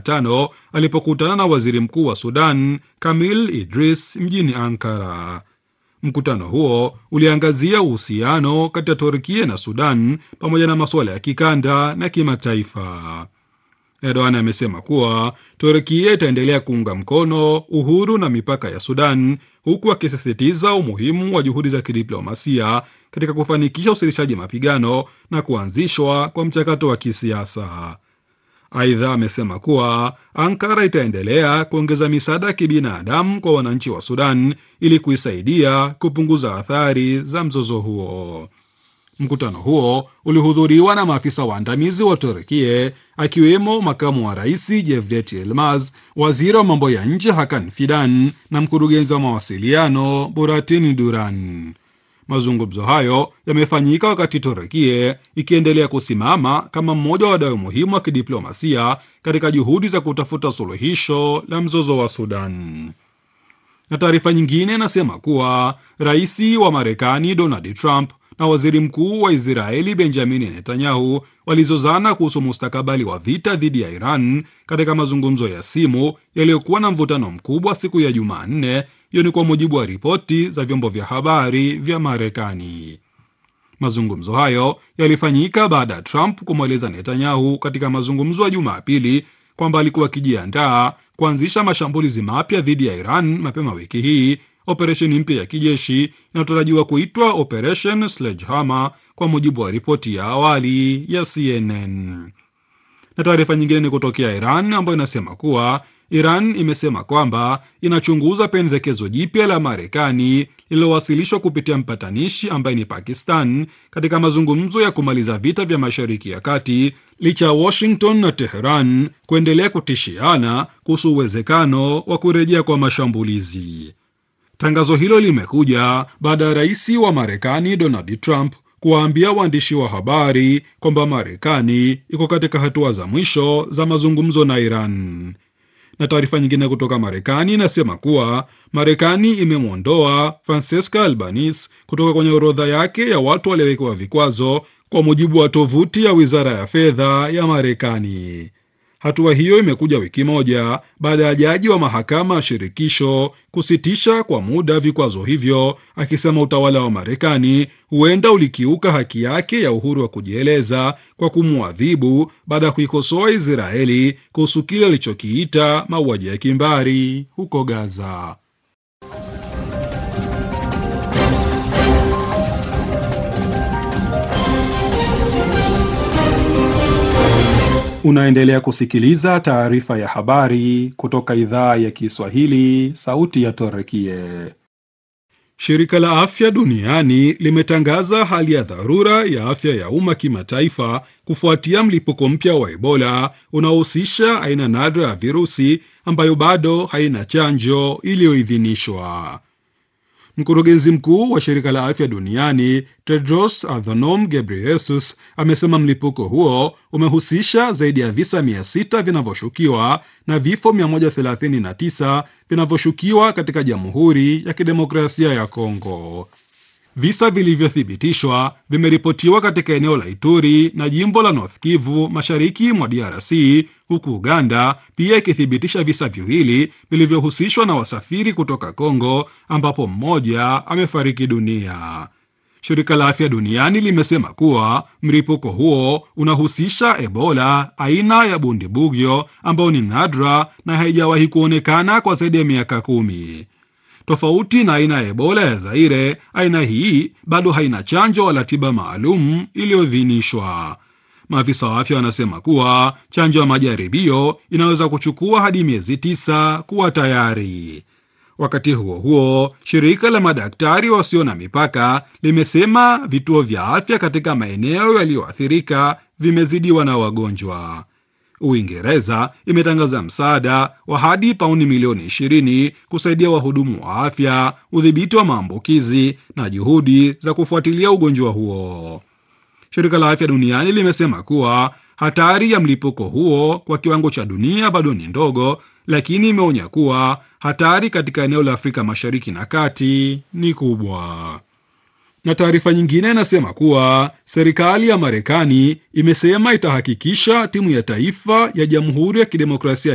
Jumatano alipokutana na waziri mkuu wa Sudan Kamil Idris mjini Ankara. Mkutano huo uliangazia uhusiano kati ya Turkia na Sudan pamoja na masuala ya kikanda na kimataifa. Erdogan amesema kuwa Turkia itaendelea kuunga mkono uhuru na mipaka ya Sudan, huku akisisitiza umuhimu wa juhudi za kidiplomasia katika kufanikisha usitishaji mapigano na kuanzishwa kwa mchakato wa kisiasa. Aidha, amesema kuwa Ankara itaendelea kuongeza misaada ya kibinadamu kwa wananchi wa Sudan ili kuisaidia kupunguza athari za mzozo huo. Mkutano huo ulihudhuriwa na maafisa waandamizi wa Turkie akiwemo makamu wa rais Jevdet Yilmaz, waziri wa mambo ya nje Hakan Fidan na mkurugenzi wa mawasiliano Buratin Duran. Mazungumzo hayo yamefanyika wakati Turkie ikiendelea kusimama kama mmoja wa wadau muhimu wa kidiplomasia katika juhudi za kutafuta suluhisho la mzozo wa Sudan. Na taarifa nyingine inasema kuwa rais wa Marekani Donald Trump na waziri mkuu wa Israeli Benjamini Netanyahu walizozana kuhusu mustakabali wa vita dhidi ya Iran katika mazungumzo ya simu yaliyokuwa na mvutano mkubwa siku ya Jumanne. Hiyo ni kwa mujibu wa ripoti za vyombo vya habari vya Marekani. Mazungumzo hayo yalifanyika baada ya Trump kumweleza Netanyahu katika mazungumzo ya Jumapili kwamba alikuwa akijiandaa kuanzisha mashambulizi mapya dhidi ya Iran mapema wiki hii, operesheni mpya ya kijeshi inayotarajiwa kuitwa Operation Sledgehammer kwa mujibu wa ripoti ya awali ya CNN. Na taarifa nyingine ni kutokea Iran ambayo inasema kuwa Iran imesema kwamba inachunguza pendekezo jipya la Marekani lililowasilishwa kupitia mpatanishi ambaye ni Pakistan katika mazungumzo ya kumaliza vita vya Mashariki ya Kati, licha ya Washington na Teheran kuendelea kutishiana kuhusu uwezekano wa kurejea kwa mashambulizi. Tangazo hilo limekuja baada ya rais wa Marekani Donald Trump kuwaambia waandishi wa habari kwamba Marekani iko katika hatua za mwisho za mazungumzo na Iran. Na taarifa nyingine kutoka Marekani inasema kuwa Marekani imemwondoa Francesca Albanese kutoka kwenye orodha yake ya watu waliowekewa vikwazo, kwa mujibu wa tovuti ya wizara ya fedha ya Marekani. Hatua hiyo imekuja wiki moja baada ya jaji wa mahakama ya shirikisho kusitisha kwa muda vikwazo hivyo, akisema utawala wa Marekani huenda ulikiuka haki yake ya uhuru wa kujieleza kwa kumwadhibu baada ya kuikosoa Israeli kuhusu kile alichokiita mauaji ya kimbari huko Gaza. Unaendelea kusikiliza taarifa ya habari kutoka idhaa ya Kiswahili, sauti ya Torekie. Shirika la Afya Duniani limetangaza hali ya dharura ya afya ya umma kimataifa kufuatia mlipuko mpya wa Ebola unaohusisha aina nadra ya virusi ambayo bado haina chanjo iliyoidhinishwa. Mkurugenzi mkuu wa shirika la afya duniani Tedros Adhanom Ghebreyesus amesema mlipuko huo umehusisha zaidi ya visa 600 vinavyoshukiwa na vifo 139 vinavyoshukiwa katika Jamhuri ya Kidemokrasia ya Kongo. Visa vilivyothibitishwa vimeripotiwa katika eneo la Ituri na jimbo la North Kivu mashariki mwa DRC, huku Uganda pia ikithibitisha visa viwili vilivyohusishwa na wasafiri kutoka Kongo, ambapo mmoja amefariki dunia. Shirika la Afya Duniani limesema kuwa mlipuko huo unahusisha Ebola aina ya Bundibugyo ambayo ni nadra na haijawahi kuonekana kwa zaidi ya miaka kumi. Tofauti na aina ya Ebola ya Zaire, aina hii bado haina chanjo wala tiba maalum iliyoidhinishwa. Maafisa wa afya wanasema kuwa chanjo ya majaribio inaweza kuchukua hadi miezi tisa kuwa tayari. Wakati huo huo, shirika la madaktari wasio na mipaka limesema vituo vya afya katika maeneo yaliyoathirika vimezidiwa na wagonjwa. Uingereza imetangaza msaada wa hadi pauni milioni 20 kusaidia wahudumu wa afya, udhibiti wa maambukizi na juhudi za kufuatilia ugonjwa huo. Shirika la Afya Duniani limesema kuwa hatari ya mlipuko huo kwa kiwango cha dunia bado ni ndogo, lakini imeonya kuwa hatari katika eneo la Afrika Mashariki na Kati ni kubwa. Na taarifa nyingine inasema kuwa serikali ya Marekani imesema itahakikisha timu ya taifa ya Jamhuri ya Kidemokrasia